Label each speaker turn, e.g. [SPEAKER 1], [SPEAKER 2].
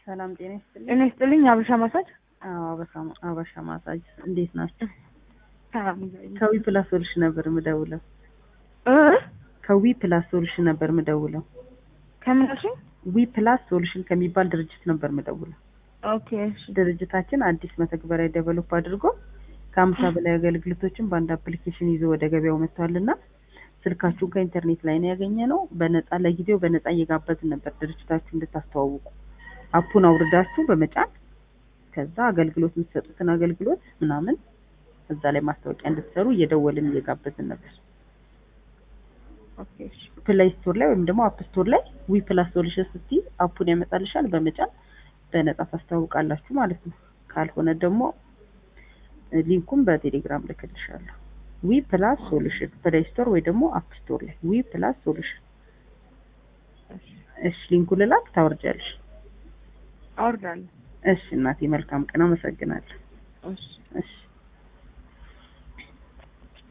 [SPEAKER 1] ሰላም ጤና ይስጥልኝ።
[SPEAKER 2] ጤና ይስጥልኝ። አበሻ ማሳጅ
[SPEAKER 1] አዎ አበሻ አበሻ ማሳጅ እንዴት ናቸው?
[SPEAKER 2] ሰላም
[SPEAKER 1] ከዊ ፕላስ ሶሉሽን ነበር ምደውለው።
[SPEAKER 2] እ
[SPEAKER 1] ከዊ ፕላስ ሶሉሽን ነበር ምደውለው።
[SPEAKER 2] ከምን አልሽኝ?
[SPEAKER 1] ዊ ፕላስ ሶሉሽን ከሚባል ድርጅት ነበር ምደውለው።
[SPEAKER 2] ኦኬ እሺ
[SPEAKER 1] ድርጅታችን አዲስ መተግበሪያ ዴቨሎፕ አድርጎ ከሀምሳ በላይ አገልግሎቶችን በአንድ አፕሊኬሽን ይዞ ወደ ገበያው መጥቷልና ስልካችሁን ከኢንተርኔት ላይ ነው ያገኘ ነው። በነፃ ለጊዜው በነፃ እየጋበዝን ነበር ድርጅታችሁ እንድታስተዋውቁ። አፑን አውርዳችሁ በመጫን ከዛ አገልግሎት የምትሰጡትን አገልግሎት ምናምን እዛ ላይ ማስታወቂያ እንድትሰሩ እየደወልን እየጋበዝን ነበር።
[SPEAKER 2] ኦኬ እሺ
[SPEAKER 1] ፕሌይ ስቶር ላይ ወይም ደግሞ አፕ ስቶር ላይ ዊ ፕላስ ሶሉሽን ስትይ አፑን ያመጣልሻል። በመጫን በነፃ ታስተዋውቃላችሁ ማለት ነው። ካልሆነ ደግሞ ሊንኩን በቴሌግራም ልክልሻለሁ። ዊ ፕላስ ሶሉሽን ፕሌይ ስቶር ወይ ደግሞ አፕ ስቶር ላይ ዊ ፕላስ ሶሉሽን። እሺ ሊንኩን ልላክ ታወርጃለሽ።
[SPEAKER 2] አወርዳለሁ።
[SPEAKER 1] እሺ እናቴ መልካም ቀን፣ አመሰግናለሁ።
[SPEAKER 2] እሺ
[SPEAKER 1] እሺ